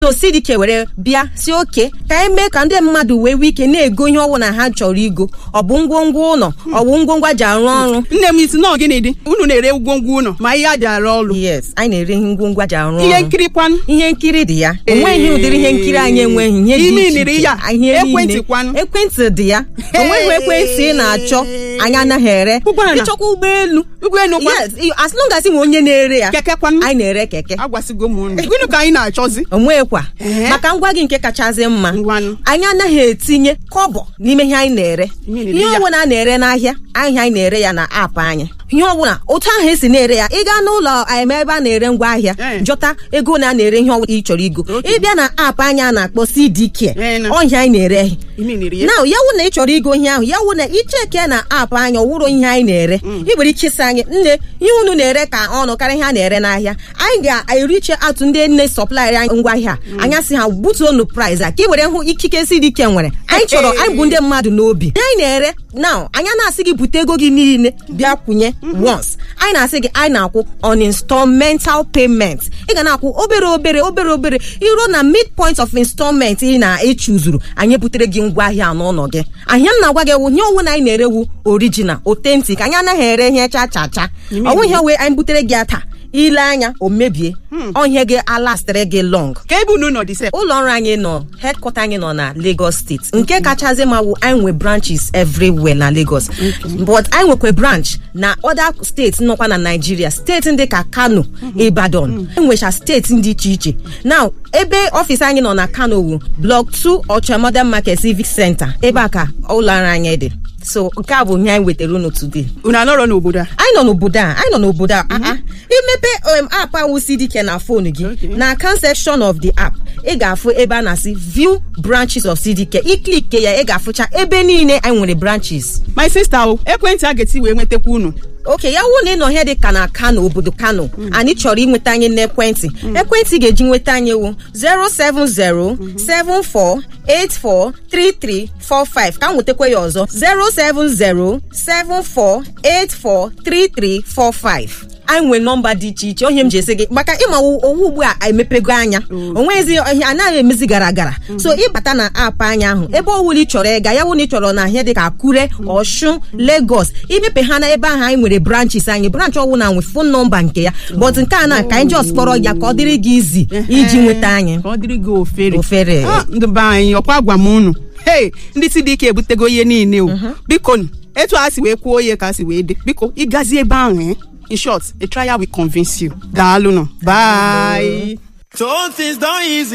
so CDK were bịa si oke ka anyị mee ka ndị mmadụ wee nwee ike na-ego ihe ọbụla ha chọrọ igo ọ bụ ngwongwo ụlọ ọ bụ ngwongwo ji arụ ọrụ nne m isi nọọ gịnị dị unu na-ere ngwongwo ụlọ ma ihe a ji arụ ọrụ yes anyị na-ere ihe ngwongwo ji arụ ọrụ ihe nkiri kwanụ ihe nkiri dị ya onweghị ụdịrị ihe nkiri anyị enweghị ihe dị Imi iche niri iche. ya. Ihe Ekwentị niile. kwanụ. ekwentị dị ya onweghị ekwentị ị na-achọ anyị anaghị ere Ụgbọala. ịchọkwa ụgbọelu ụgbọelu kwa yes i- as long as ị nwe onye na-ere ya keke kwanụ anyị na-ere keke agwasịgo m unu gịnị ka anyị na-achọzi onwekwa Ee. maka ngwa gị nke kachasị mma Ngwanụ. anyị anaghị etinye kọbọ n'ime ihe anyị na-ere Ihe na-ere ihe ya. ọbụla a na-ere n'ahịa ahịa anyị na-ere ya na aapụ anyị ihe ọbụla otu ahụ esi na-ere ya ị gaa n'ụlọ em ebe a na-ere ngwa ahịa Ee. jọta ego na a na-ere ihe ọbụla ị chọrọ igo Okay. ịbịa na aapụ anyị a na-akpọ CDK Ee, na. ọhịa anyị na-ere imi niri ya na ya wụ na ị chọrọ igo ihe ahụ ya wụ na icheke na aapụ anyị ọwụrụ ihe anyị na-ere ị nwere ike ịsị anyị nne ihe unu na-ere ka ọnụ karịa ihe a na-ere n'ahịa anyị ga-eriche atụ ndị nne sọplaịrị anyị ngwa ahịa anya sị ha butuonu price a ka ị were hụ ikike CDK nwere anyị chọrọ anyị bụ ndị mmadụ n'obi ihe anyị na-ere na anyị na-asị gị bute ego gị niile bịa kwụnye once anyị na-asị gị anyị na-akwụ on installmental payment ị ga na-akwụ obere obere obere obere iruo na midpoint of installment ị na-echuzuru anyị butere gị ngwa ahịa n'ụlọ gị ahịa m na-agwa gị wụ ihe ọwụ na anyị na-erewu original authentic anyị anaghị ere ihe cha cha cha ọnwụ ihe wee anyị butere gị ya taa ile anya o mebie ọhịa gị alastịrị gị long ka ebe unu nọ dị sef ụlọ ọrụ anyị nọ headquarter anyị nọ na Lagos steeti nke kachasị ma wụ anyị nwe branches everywhere na Lagos but anyị nwekwa branch na other steeti nọkwa na Nigeria steeti ndị ka Kano Ibadan enwecha steeti dị iche iche now ebe ọfịs anyị nọ na Kano wu block 2 Ocha Modern Market Civic Center ebe a ka ụlọ ọrụ anyị dị so nke a bụ ihe anyị wetara unu today unu anọrọ n'obodo a anyị nọ n'obodo a anyị nọ n'obodo a ah, ah. imepe um, app ahụ CDK na fon gị na account section of the app ị ga-afụ ebe a na-asị view branches of CDK iklike ya ị ga-afụcha ebe niile anyị nwere branches my sister o ekwentị a ga-eti wee nwetakwa unu oke ya wụ na ị nọ ihe dị ka na Kano obodo Kano anyị chọrọ inweta anyị n'ekwentị ekwentị ị ga-eji nweta anyị wụ 07074843345 ka m nwetakwa ya ọzọ 07074843345 anyị nwere nọmba dị iche iche onye m ji esi gị maka ịma owu ugbu a emepego anya onwezi ihe anaghị emezi gara gara so ịbata na aapụ anyị ahụ ebe ọwụla ị chọrọ ịga ya wụ na ị chọrọ na ihe dị ka Akure Ọshụn Lagos imepe ha na ebe ahụ anyị nwere branches anyị branch ọwụ na nwe fon nọmba nke ya but nke a na ka anyị just kpọrọ ya ka ọ dịrị gị izi iji nweta anyị ka ọ dịrị gị ofere Ofere. Ah, ndị be anyị ọkwa gwa m unu hei ndị CDK ebutego ihe niile o biko nụ, etu a si wee kwuo ihe ka a si wee dị biko ịgazi ebe ahụ eh? in short a trial will convince you daalụ nọ bye So things done easy.